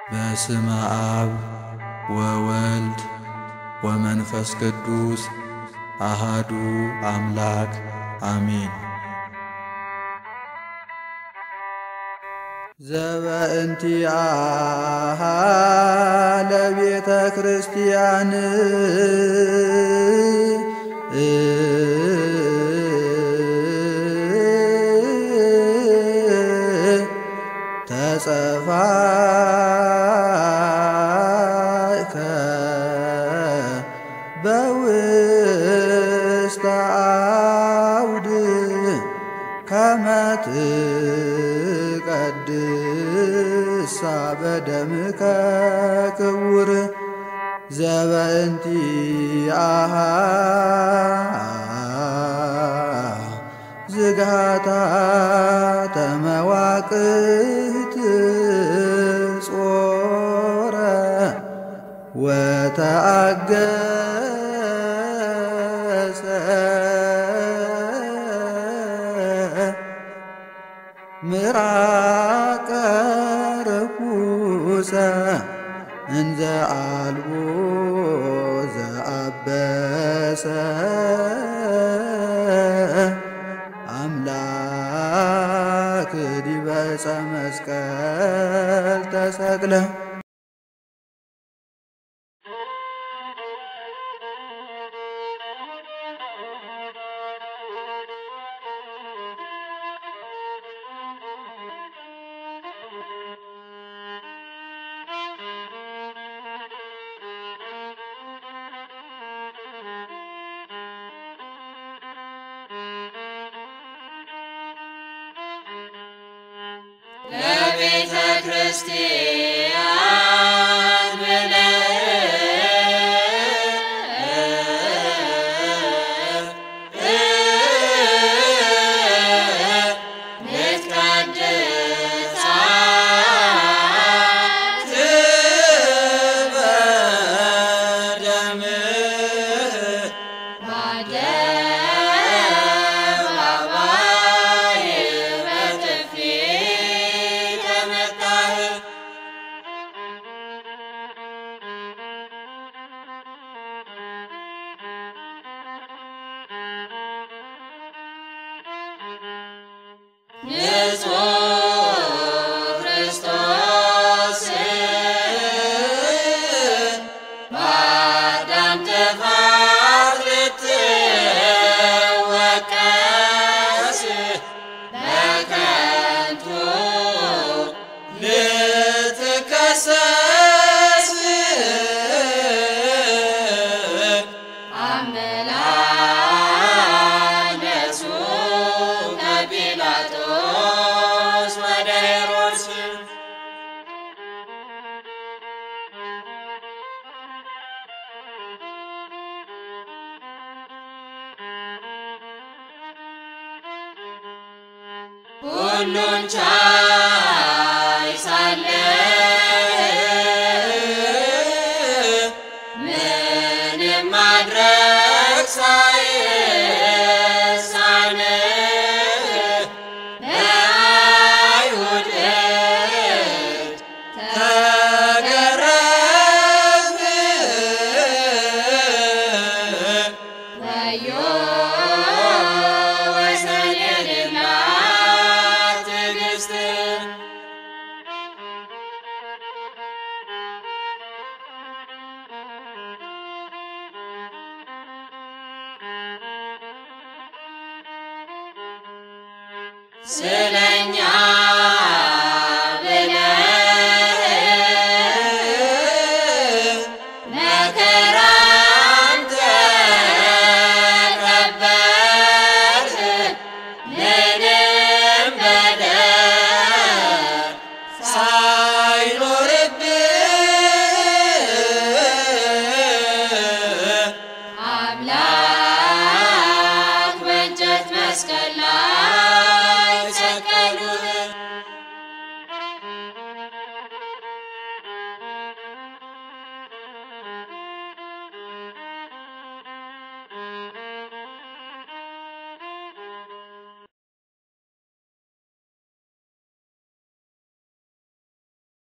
በስመ አብ ወወልድ ወመንፈስ ቅዱስ አሃዱ አምላክ አሜን። ዘበእንቲአሃ ለቤተ ክርስቲያን ተጸፋእከ በውስተ አውድ ከመ ትቀድሳ በደምከ ክቡር ዘበእንቲአሃ ዝጋታ ተመዋቅህት ጾረ ወተአገሰ ምራቀ ርኩሰ እንዘ አልቦ ዘአበሰ አምላክ ዲበ ዕፀ መስቀል ተሰቅለ ለቤተ ክርስቲያን በአደባባይ በጥፊ ተመታህ። ንጹሕ ክርስቶስ በአዳም ጥፋት ልትወቀስ በከንቱ ልትከሰስ አመላለሱ ከጲላጦስ ወደ ሄሮድስ ሁሉን ቻይ ሳለ ምንም ማድረግ ሳይሳን በአይሁድ እጅ ተገረፍክ። ወዮ ወሰን የሌላት ትዕግስት ስለኛ